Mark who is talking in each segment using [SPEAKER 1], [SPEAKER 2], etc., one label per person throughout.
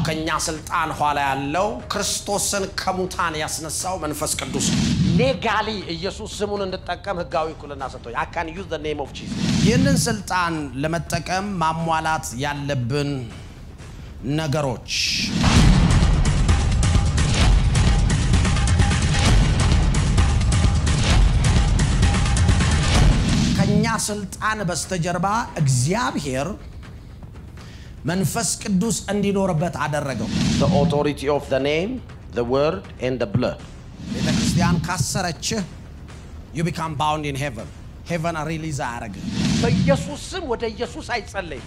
[SPEAKER 1] ከኛ ስልጣን ኋላ ያለው ክርስቶስን ከሙታን ያስነሳው መንፈስ ቅዱስ ሌጋሊ ኢየሱስ ስሙን እንድጠቀም ህጋዊ እኩልና ሰጥቶኝ I can use the name of Jesus
[SPEAKER 2] ይህንን ስልጣን ለመጠቀም ማሟላት ያለብን ነገሮች ከኛ ስልጣን በስተጀርባ እግዚአብሔር መንፈስ ቅዱስ እንዲኖርበት አደረገው።
[SPEAKER 1] the authority of the name the word and the blood
[SPEAKER 2] ቤተ ክርስቲያን ካሰረችህ you become bound in heaven ሄቨን ሪሊዝ አያደርግህ።
[SPEAKER 1] በኢየሱስ ስም ወደ ኢየሱስ አይጸለይም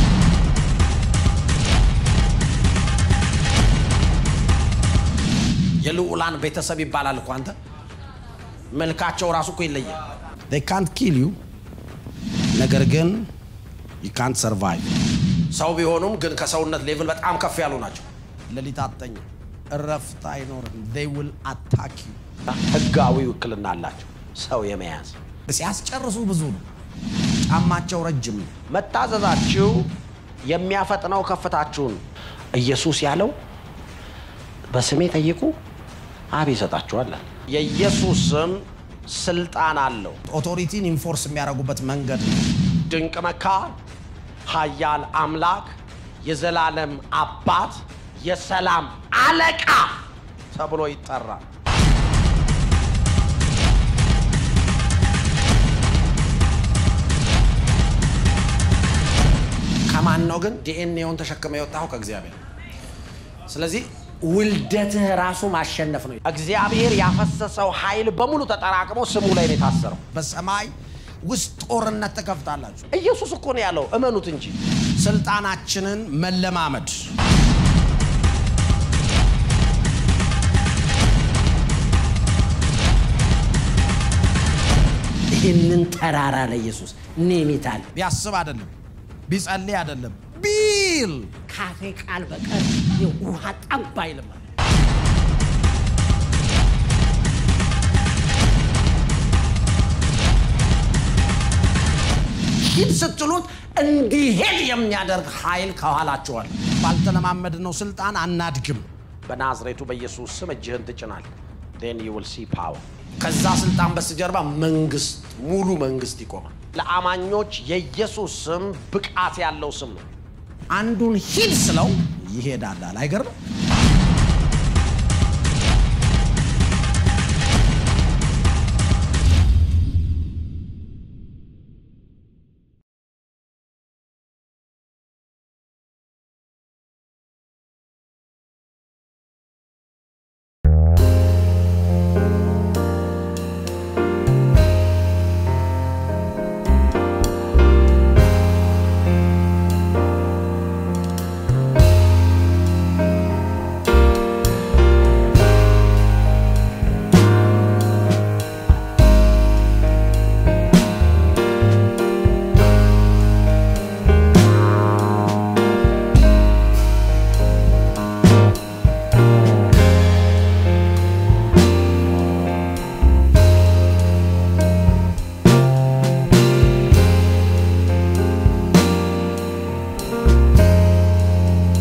[SPEAKER 1] የልዑላን ቤተሰብ ይባላል እኮ አንተ መልካቸው ራሱ እኮ ይለያል
[SPEAKER 2] they can't kill you ነገር ግን you can't survive
[SPEAKER 1] ሰው ቢሆኑም ግን ከሰውነት ሌቭል በጣም ከፍ ያሉ ናቸው
[SPEAKER 2] ሌሊት አተኛ እረፍት አይኖርም they will attack you
[SPEAKER 1] ህጋዊ ውክልና አላቸው ሰው የመያዝ
[SPEAKER 2] ሲያስጨርሱ ብዙ ነው ጫማቸው ረጅም ነው
[SPEAKER 1] መታዘዛችሁ የሚያፈጥነው ከፍታችሁን ኢየሱስ ያለው በስሜ ጠይቁ አብ ይሰጣችኋል የኢየሱስ ስም ስልጣን አለው
[SPEAKER 2] ኦቶሪቲን ኢንፎርስ የሚያደርጉበት መንገድ ነው
[SPEAKER 1] ድንቅ መካር ኃያል አምላክ የዘላለም አባት የሰላም አለቃ ተብሎ ይጠራል ከማን ነው ግን ዲኤንኤውን ተሸክመ የወጣው ከእግዚአብሔር ስለዚህ ውልደትህ ራሱ ማሸነፍ ነው እግዚአብሔር ያፈሰሰው ኃይል በሙሉ ተጠራቅሞ ስሙ ላይ ነው የታሰረው
[SPEAKER 2] በሰማይ ውስጥ ጦርነት ተከፍታላችሁ
[SPEAKER 1] ኢየሱስ እኮ ነው ያለው እመኑት እንጂ
[SPEAKER 2] ስልጣናችንን መለማመድ
[SPEAKER 1] ይህንን ተራራ ለኢየሱስ ኔሚታል
[SPEAKER 2] ቢያስብ አይደለም ቢጸልይ አይደለም ቢል
[SPEAKER 1] ካፌ ቃል በቀር የውሃ ጠብ አይልም ሂድ ስትሉት እንዲሄድ የሚያደርግ ኃይል ከኋላችኋል
[SPEAKER 2] ባልተለማመድ ነው ስልጣን አናድግም
[SPEAKER 1] በናዝሬቱ በኢየሱስ ስም እጅህን ትጭናል ን ዩ ዊል ሲ ፓወር ከዛ ስልጣን በስተጀርባ መንግስት ሙሉ መንግስት ይቆማል ለአማኞች የኢየሱስ ስም ብቃት ያለው ስም ነው
[SPEAKER 2] አንዱን ሂድ ስለው ይሄዳላል አይገርም